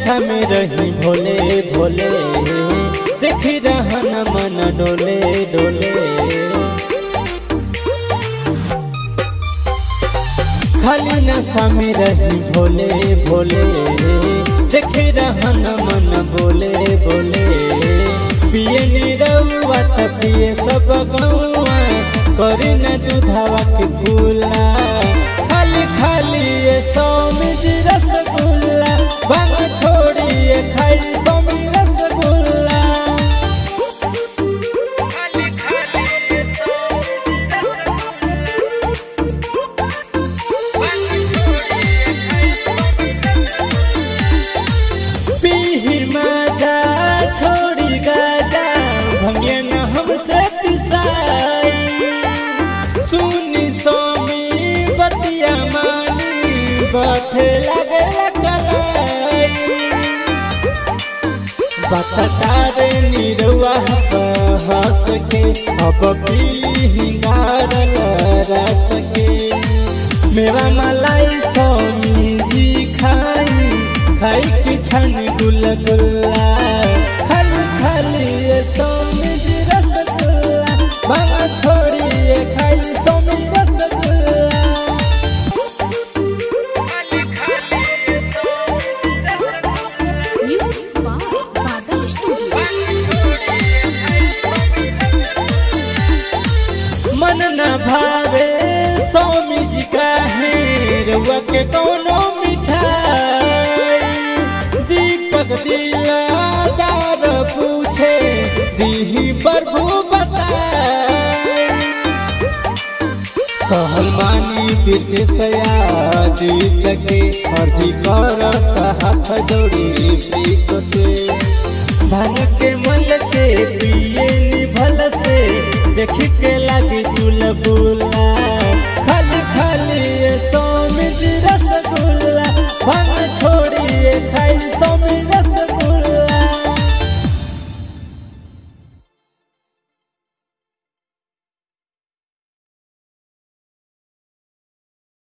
नशा में रही भोले भोले देखी रहन मन डोले डोले खाली नशा में रही भोले भोले देखी रहन मन बोले बोले पिए निरौआ त पिए सब गौआ करे न दूधावा के फूला खाली खाली ये सौमिज रसगुल्ला भांग छोड़िए खाई सौमी रसगुल्ला खाली खाली ये सौमिज पीही माजा छोड़ी गाजा भंगे न हमसे पिसाई सुनी सोमी बतिया मानी बथे लगे कलाई बतटारे निरुआ हंस हंस के अब पीली हिंगार रस के मेरा मलाई सोमी जी खाई खाई की छन गुलगुल्ला खाली खाली ये सोमी जी रसगुल्ला मामा छोड़िए खाई सोमी रसगुल्ला खाली खाली ये सोमी rasgulla Music by Badal Studio. मन न भावे स्वामी जी का है रुआ के कोनो मिठाई दीपक दिलादार पूछे दीही प्रभु बताई कहल मानी बीच सया जीत के अर्जी कर हाथ जोड़ी प्रीत से धन के मन के पिए निभल से देख के लगी चुलबुला खाली खाली ये सोमिज रस